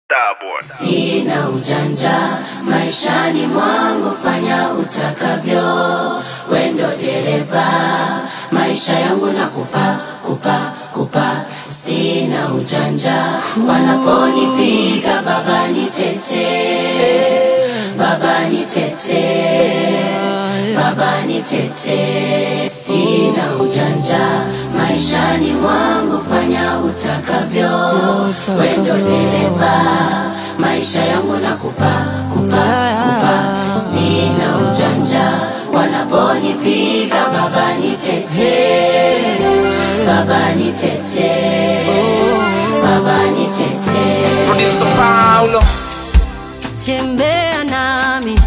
Starboy. Sina ujanja maishani mwangu, fanya utakavyo, wendo dereva maisha yangu na kupa kupa kupa. Sina ujanja wanaponipiga, baba nitete, baba nitete, baba nitete. Sina ujanja maishani mwangu, fanya utakavyo, wendo dereva maisha yangu na kupa kupa kupa. Sina ujanja wanaponipiga, baba nitete, baba nitete, baba nitete. Producer Paulo. tembea nami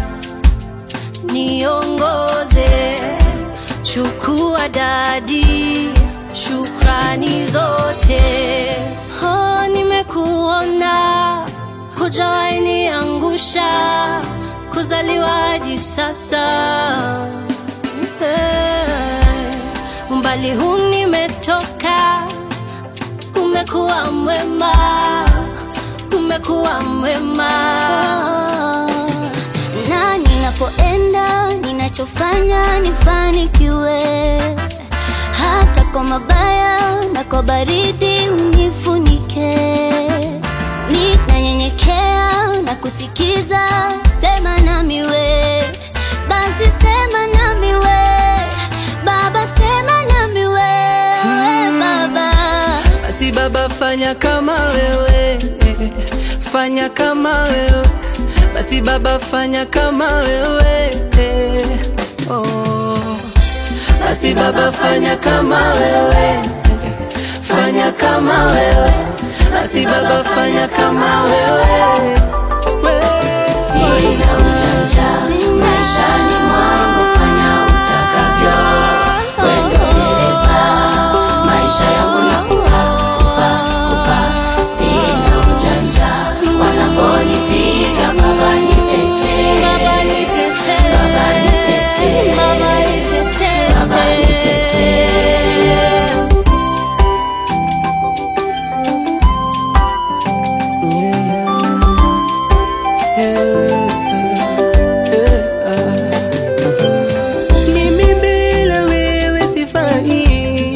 niongoze, chukua dadi, shukrani zote. Oh, nimekuona hujawahi niangusha, kuzaliwa hadi sasa Eh, umbali huu nimetoka, umekuwa mwema, umekuwa mwema. na ninapoenda ninachofanya nifanikiwe, hata kwa mabaya na kwa baridi unifunike. Ninanyenyekea na kusikiza, sema nami we, basi sema nami we, Baba sema nami we, Baba. Basi Baba, fanya kama wewe, fanya kama wewe. Basi Baba, fanya kama wewe. Oh. Basi Baba, fanya kama wewe, fanya kama wewe. Basi Baba, fanya kama wewe. Sina ujanja maishani mwangu, fanya utakavyo, wendo dereva maisha yangu na kupa kupa kupa. Sina ujanja wanaponipiga, baba nitete, Baba nitete, baba nitete, Baba nitete, baba nitete. Mimi bila wewe sifai,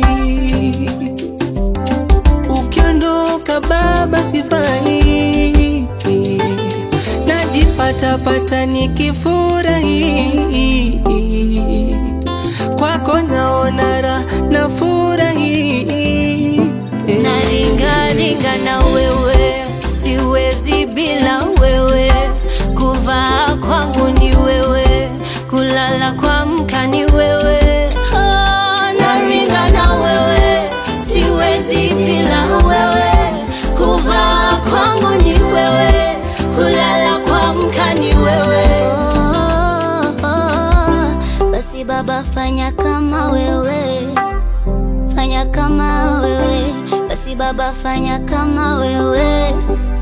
ukiondoka Baba sifai, najipata pata nikifurahi, kwako naona raha na furahi naringaringa na wewe, siwezi bila wewe. Kuvaa kwangu ni wewe, kulala kuamka ni wewe. Oh, naringa na wewe, siwezi bila wewe. Kuvaa kwangu ni wewe, kulala kuamka ni wewe. Oh, oh, basi Baba fanya kama wewe, fanya kama wewe, basi Baba fanya kama wewe.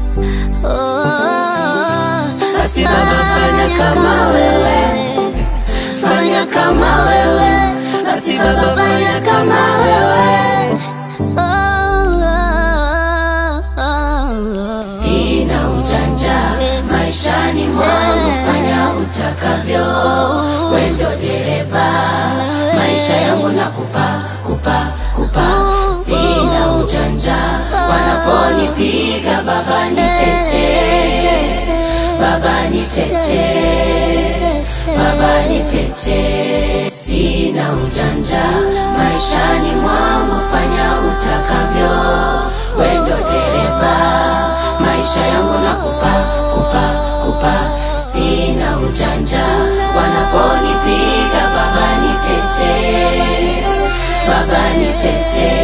Oh, Basi Baba, fanya kama wewe, fanya kama wewe. Basi Baba, fanya kama wewe. Sina ujanja maishani mwangu, fanya utakavyo, wendo dereva maisha yangu na kupa kupa kupa. Sina ujanja wanaponipiga, baba nitete, baba nitete, baba nitete. Sina ujanja maishani mwangu, fanya utakavyo, wendo dereva maisha yangu na kupa kupa kupa. Sina ujanja wanaponipiga, baba nitete, baba nitete,